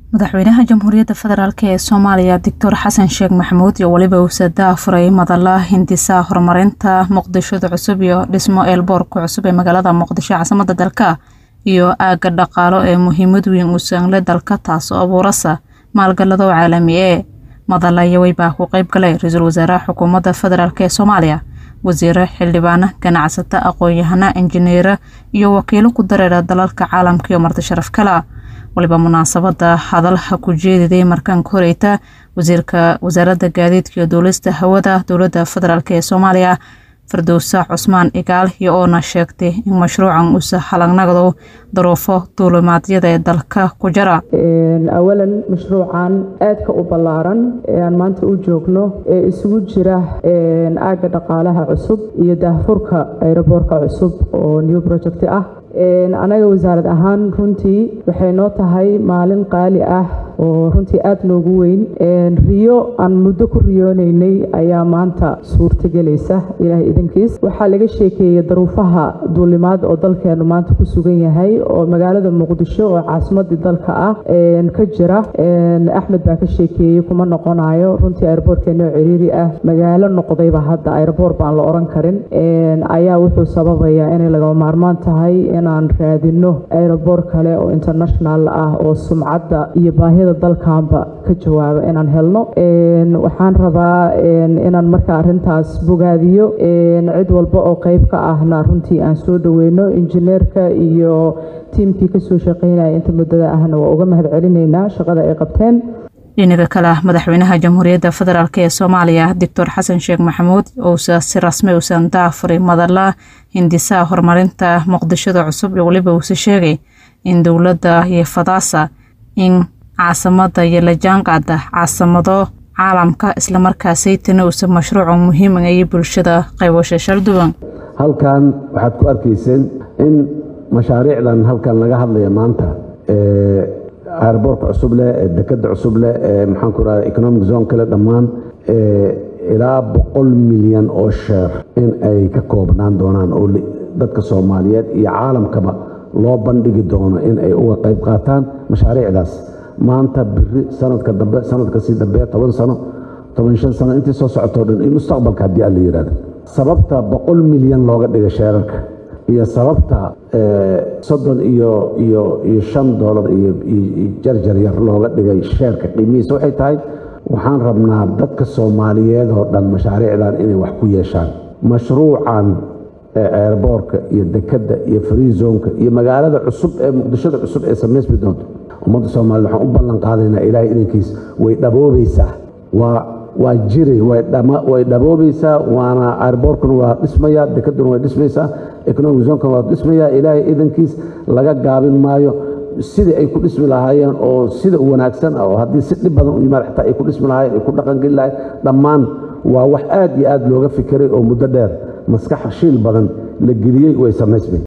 madaxweynaha jamhuuriyadda federaalk ee soomaaliya doctor xasan sheekh maxamuud iyo weliba usadaa furay madala hindisa horumarinta muqdishada cusub iyo dhismo eelboorka cusub ee magaalada muqdisho caasimada dalka iyo aagga dhaqaalo ee muhiimad weyn u saangle dalka taasoo abuurasa maalgalado caalami ee madala yawey baa ku qeyb galay ra-iisul wasaaraha xukuumadda federaalk ee soomaaliya wasiiro xildhibaana ganacsata aqoon-yahana injineera iyo wakiilo ku dareera dalalka caalamka iyo marti sharaf kala waliba munaasabada hadalha ku jeediday markaan ka horeyta wasiirka wasaaradda gaadiidka iyo duulista hawada dowladda federaalk ee soomaaliya firdowsa cusmaan igaal iyo oona sheegtay in mashruucan uusa halagnagdo daruufo duulimaadyada ee dalka ku jira awalan mashruucan aadka u ballaaran ee aan maanta u joogno ee isugu jira aagga dhaqaalaha cusub iyo daahfurka ayroboorka cusub oo new project ah anaga wasaarad ahaan runtii waxay noo tahay maalin qaali ah oo runtii aada noogu weyn riyo aan muddo ku riyoonaynay ayaa maanta suurtagelaysa ilaahay idankiis waxaa laga sheekeeyey daruufaha duulimaad oo dalkeenu maanta ku sugan yahay oo magaalada muqdisho oo caasimadii dalka ah ka jira axmed baa ka sheekeeyey kuma noqonayo runtii aeroboortkeenoo ciriiri ah magaalo noqdayba hadda aeroboor baan la oran karin ayaa wuxuu sababayaa inay lagama maarmaan tahay inaan raadino aeroboor kale oo international ah oo sumcadda iyo baahida dalkanba ka jawaabo inaan helno waxaan rabaa inaan marka arintaas bogaadiyo cid walba oo qeyb ka ahna runtii aan soo dhaweyno injineerka iyo tiimkii kasoo shaqeynaya inta muddada ahna waa uga mahad celinaynaa shaqada ay qabteen dhinaga kale madaxweynaha jamhuuriyadda federaalk ee soomaaliya doctor xasan sheekh maxamuud ousa si rasmi uusan daafuray madala hindisaha horumarinta muqdishada cusub iyo weliba uuse sheegay in dowladda iyo fadaasa in caasamada iyo lajaanqaada caasamado caalamka islamarkaasaytana uusa mashruuca muhiima iyo bulshada qaybasho shalduwan halkan waxaad ku arkayseen in mashaariicdan halkan laga hadlaya maanta airboorka cusub leh ee dekada cusub leh ee maxaan ku rahda economic zone kale dhammaan ilaa boqol milyan oo sheer in ay ka koobnaan doonaan oo dadka soomaaliyeed iyo caalamkaba loo bandhigi doono in ay uga qayb qaataan mashaariicdaas maanta biri sanadka dambe sanadka sii dambe toban sano toban shan sano intii soo socotoo dhan in mustaqbalka haddii alla yidhahdo sababta boqol milyan looga dhiga sheerarka iyo sababta soddon iyo iyo iyo shan doolar iyo jarjar yar looga dhigay sheerka qiimihiisa waxay tahay waxaan rabnaa dadka soomaaliyeed oo dhan mashaariicdan inay wax ku yeeshaan mashruucan eerboorka iyo dekadda iyo freezonka iyo magaalada cusub ee muqdishada cusub ee samaysmi doonto ummadda soomaaliyed waxaan u ballan qaadaynaa ilaahay idankiis way dhaboobaysaa waa waa jiri way dhaboobaysaa waana airboorkuna waa dhismaya dekaduna way dhismaysaa economic zonkana waa dhismaya ilaahay idankiis laga gaabin maayo sidii ay ku dhismi lahaayeen oo sida wanaagsan oo haddii si dhib badan u yimaad xataa ay ku dhismi lahaayeen ay ku dhaqangeli lahayen dhammaan waa wax aad iyo aad looga fikiray oo muddo dheer maskax shiil badan la geliyey way samaysmay